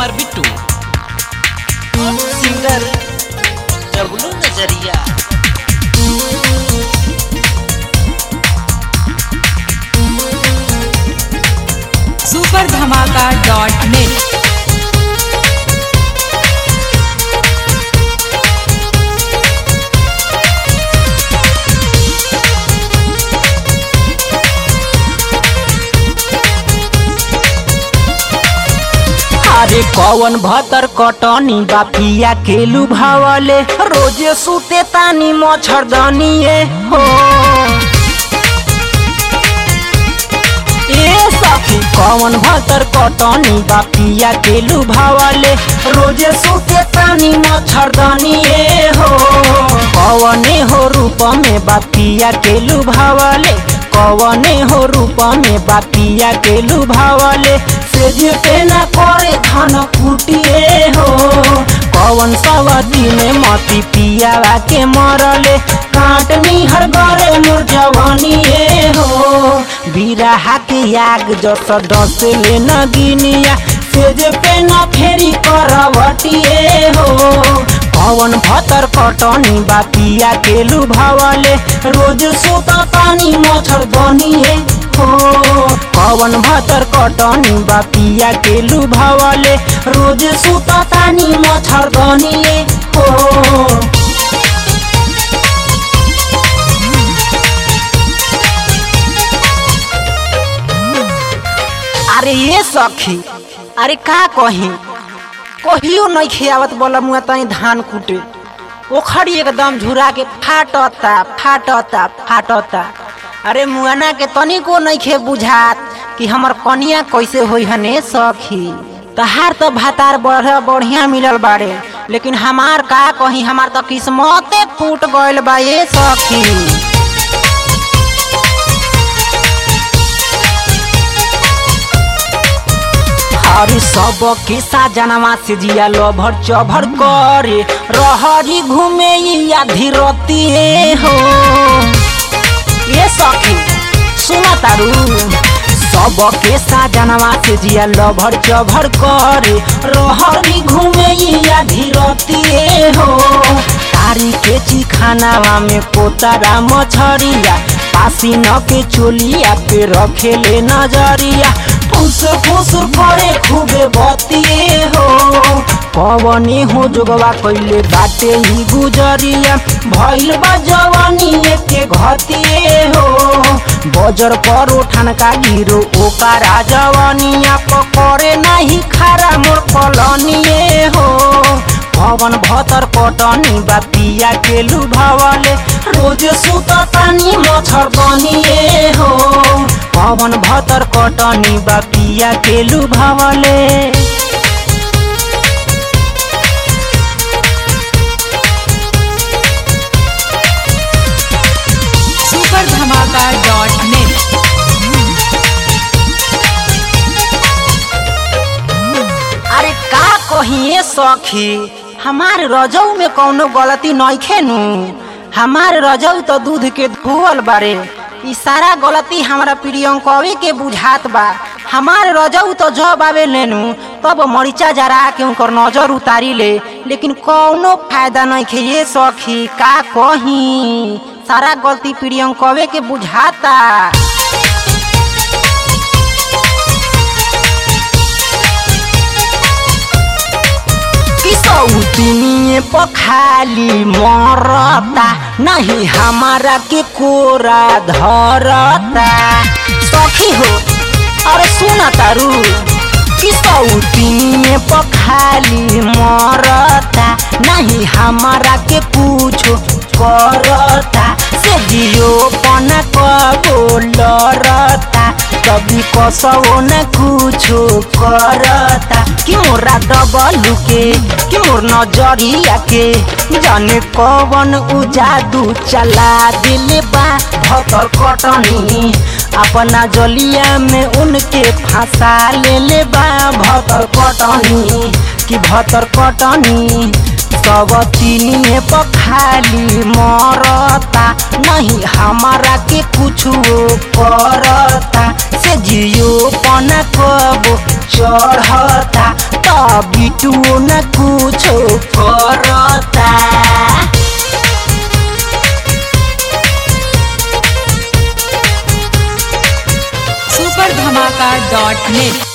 हमार बिट्टू सिंगर डब्लू नजरिया super Dhamaka dot net अरे कौन भतर कटनी बापिया केलू भावले रोजे सुते तानी मच्छरदनिए हो ए सखी कौन भतर कटनी बापिया केलू भावले रोजे सुते तानी मच्छरदनिए हो कौने हो रूप में बापिया केलू भावले कौने हो रूप में बापिया केलू भावले सेज पे न करे धन कुटिए हो कौन सवती में मती पियावा के मरले काटनी हर गरे मोर जवानिए हो बिरहा के याग जस दस ले न गिनिया सेज पे न फेरी करवटिए हो कौन भतर कटनी बापिया केलू भावले रोज सुत पानी मच्छर बनिए हो कौन भतर कटनी बापिया केलू भावले रोज सुत पानी मच्छर बनिए हो अरे ये सखी अरे का कही कहियो नहीं खियावत बोला मुआ तनी धान कूटे ओखरी एकदम झुरा के फाटता फाटता फाटता अरे मुआना के तनिको नहीं खे बुझात कि हमर कनिया कैसे होई हने सखी तहार तो भातार बढ़ बढ़िया मिलल बाड़े लेकिन हमार का कही हमार तो किस्मते फूट गइल बा ये सखी हरी सब के साजनवा से जिया लभर चभर करे रहरी घूमे या धीरती हो ये सखी सुना तारू सब के साजनवा से जिया लभर चभर करे रहरी घूमे या धीरती हो तारी के चिखानावा में पोतारा मछरिया पासी न के चोलिया पे रखेले नजरिया फुसुर फुसुर करे खूबे बतिए हो पवनी हो जोगवा कैले बाटे ही गुजरिया भइल बा जवानी के घतिए हो बजर पर उठान का गिरो ओकारा जवानिया पकड़े नहीं खारा मोर कलनिए हो पवन भतर पटनी बापिया के लुभावले रोज सुत पानी मच्छर बनिए हो पवन भतर कटनी बापिया के लुभावले सुपर धमाका डॉट नेट अरे का कहिए सखी हमार रजऊ में कौनो गलती नइखे नु हमार रजऊ तो दूध के धोवल बारे ई सारा गलती हमारा प्रियंकवे के बुझात बा हमार रजऊ तो जब आवे लेनु तब मरीचा जरा के उनकर नजर उतारी ले लेकिन कौनो फायदा नइखे ये सखी का कही सारा गलती प्रियंकवे के बुझाता किसौतिनिए पखाली मरता नहीं हमारा के कोरा धरता सखी हो अरे सुना तारू किसौतिनिए पखाली मरता नहीं हमारा के पूछो करता से जियो पना कबो लरता कभी कसो न कुछो करता कि मोरा डबलू के कि मोर नजरिया के जाने कवन उ जादू चला दिल बा भतर कटनी अपना जलिया में उनके फंसा ले ले बा भतर कटनी कि भतर कटनी सब तीनिए पखाली मरता नहीं हमारा के कुछ करता से जियो पना कबो चढ़ता त बिटू न कुछो करता सुपर धमाका डॉट नेट